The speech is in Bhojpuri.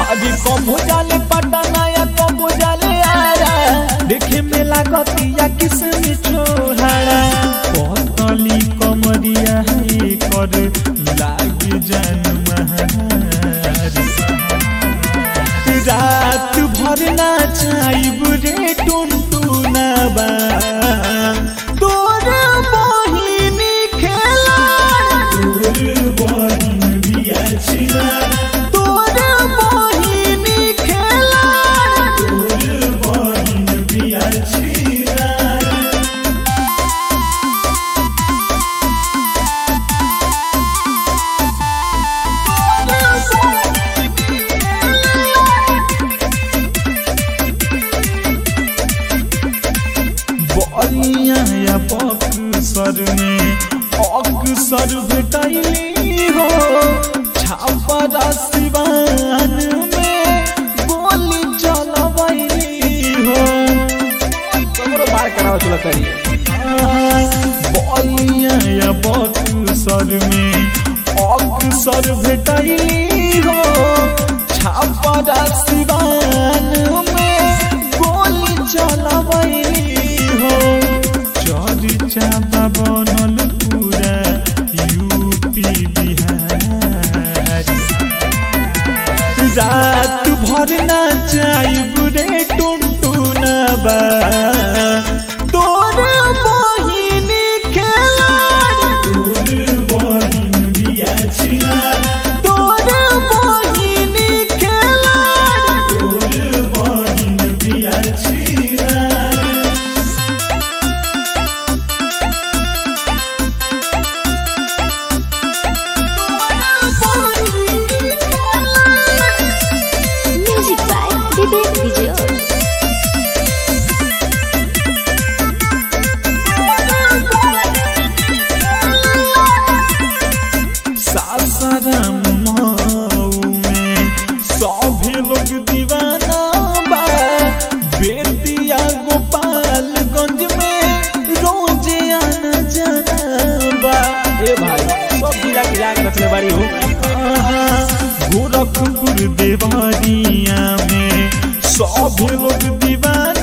अभी कबो जाले पटना या कबो जाले आरा देखे में लागतिया किसमें छोहाड़ा पतली कमरिया है कर लाग जान महारी रात भर नाचाइब रे टुनटुनाबा तोर बहिनी खेला तोर बहिन बिया छिना तोर बहिनी खेला तोर बहिन बिया छिना बलिया या बक्सर में अक्सर भेटैली हो छापरा सिवान में गोली चलबैली हो कमरो बार कराओ चलो करी बलिया या बक्सर में अक्सर भेटैली हो छापरा सिवान में गोली चलबैली हो चर्चा बा बनल पूरा यूपी बिहार रात भर नाचाइब रे टुनटुनबा तोर बहिनी खेला तोर बहिन बिया छिना तोर बहिनी खेला तोर बहिन बिया छिना Music by Vivek Vijay. Sasaram Mau में सभी लोग दीवाना बा बेतिया गोपालगंज में रोजे आना जाना बा ए भाई सब जिला के जाके रखले बारी हो आहा, गोरखपुर देवरिया में सभी लोग दीवाना